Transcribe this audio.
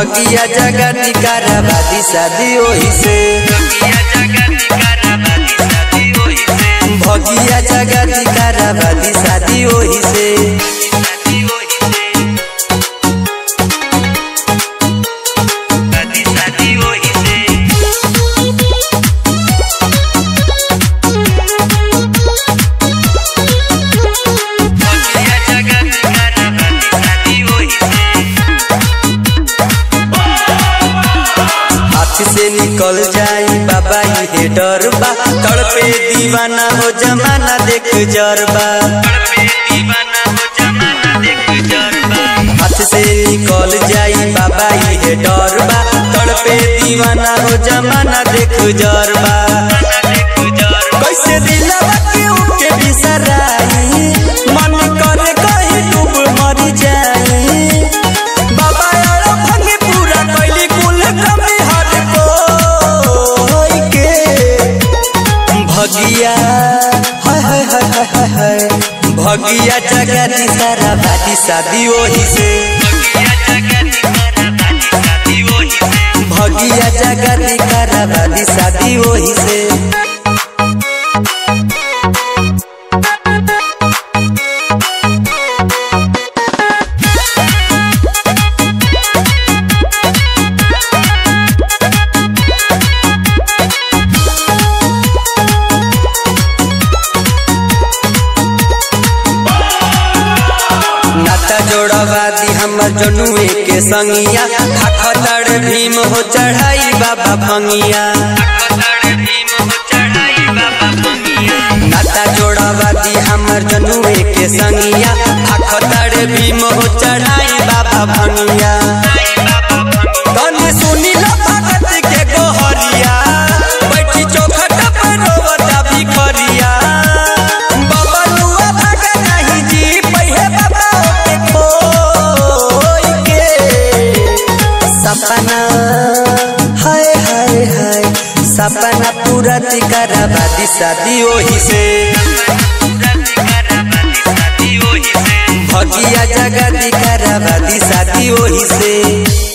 भगिया जगती कराबादी शादी ओही से भगिया जगती कराबादी शादी ओही से हाथ से निकल जाई बाबा ये डर बा तड़पे दीवाना हो जमाना देख जरबा हाथ से निकल जाई बाबा ये डर बा तड़पे दीवाना हो जमाना देख जरबा कैसे दिलवा के उके बिसराई मन करे कहीं डूब मर जाई बाबा यार भंगी पूरा कैली कुल कमी हट कोई के भगिया हाय हाय हाय हाय हाय हाय भगिया जगती सारा बाती शादी ओही से भगिया जगती कराबादी शादी ओही से नाता जोड़वादी हमर जनुए के संगिया खाखतड़ भीम हो चढ़ाई बाबा भंगिया नाता जोड़वादी हमर जनुए के संगिया खाखतड़ भीम हो चढ़ाई बाबा भंगिया तने सुनी ला भगत के गोहरिया बैठी चौखट पर रोवता भिखरिया बाबा लुआ भागा नहीं जी पहिए बाबा ओके खोई के सपना हाय हाय हाय सपना पूरा कराबादी शादी ओही से भगिया जगती कराबादी शादी ओही से